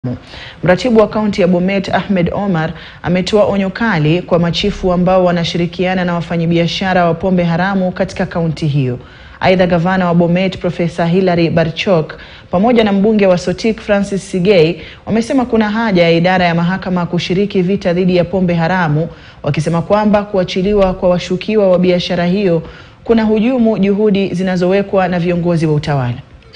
Mratibu wa kaunti ya Bomet Ahmed Omar ametoa onyo kali kwa machifu ambao wanashirikiana na wafanyabiashara wa pombe haramu katika kaunti hiyo. Aidha, gavana wa Bomet Profesa Hilary Barchok pamoja na mbunge wa Sotik Francis Sigei wamesema kuna haja ya idara ya mahakama kushiriki vita dhidi ya pombe haramu, wakisema kwamba kuachiliwa kwa washukiwa wa biashara hiyo kuna hujumu juhudi zinazowekwa na viongozi wa utawala.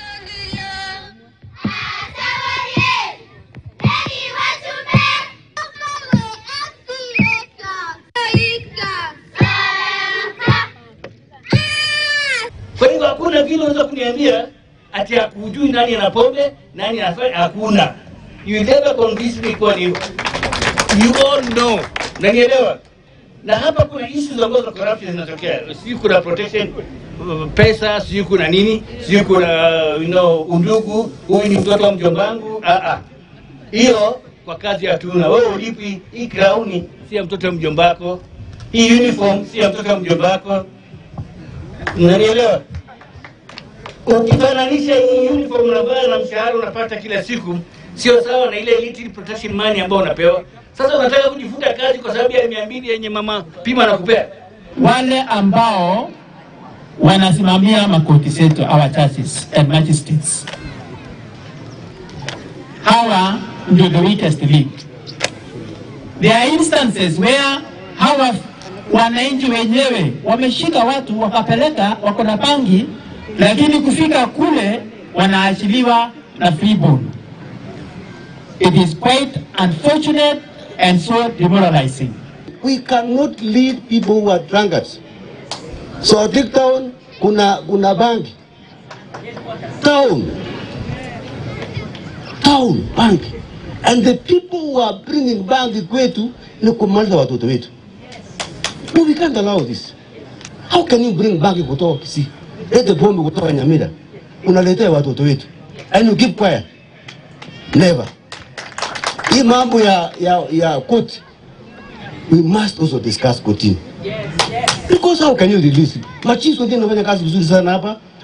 Kwa hivyo hakuna vile unaweza kuniambia ati hakujui nani ana pombe, nani anafanya, hakuna. You never convince me kwa ni you all know. Nanielewa? Na hapa kuna issues ambazo corruption zinatokea. Sijui kuna protection uh, pesa, sijui kuna nini, sijui kuna uh, you know, undugu, huyu ni mtoto wa mjombangu. Ah ah. Hiyo kwa kazi hatuna. Wewe ulipi hii crown si ya mtoto wa mjombako. Hii uniform si ya mtoto wa mjombako. Unanielewa? Ukifananisha hii uniform unavaa na mshahara unapata kila siku, sio sawa na ile little protection money ambayo unapewa. Sasa unataka kujifuta kazi kwa sababu ya mia mbili yenye mama pima na kupea. wale ambao wanasimamia makoti zetu our judges and magistrates, hawa ndio the weakest link. There are instances where hawa wananchi wenyewe wameshika watu wakapeleka, wako na bangi, lakini kufika kule wanaachiliwa na free bond. It is quite unfortunate and so demoralizing. we cannot lead people who are drunkards. So Dick Town kuna kuna bangi. Town. Town bangi. And the people who are bringing bangi kwetu ni kumaliza watoto wetu. No, we can't allow this. How can you bring bangi kutoka Kisii? Lete pombe kutoka Nyamira. Unaletea watoto wetu. And you keep quiet. Never. Hii mambo ya ya ya koti we must also discuss kotini. Because how can you release it? Machifu wengine wanafanya kazi vizuri sana hapa,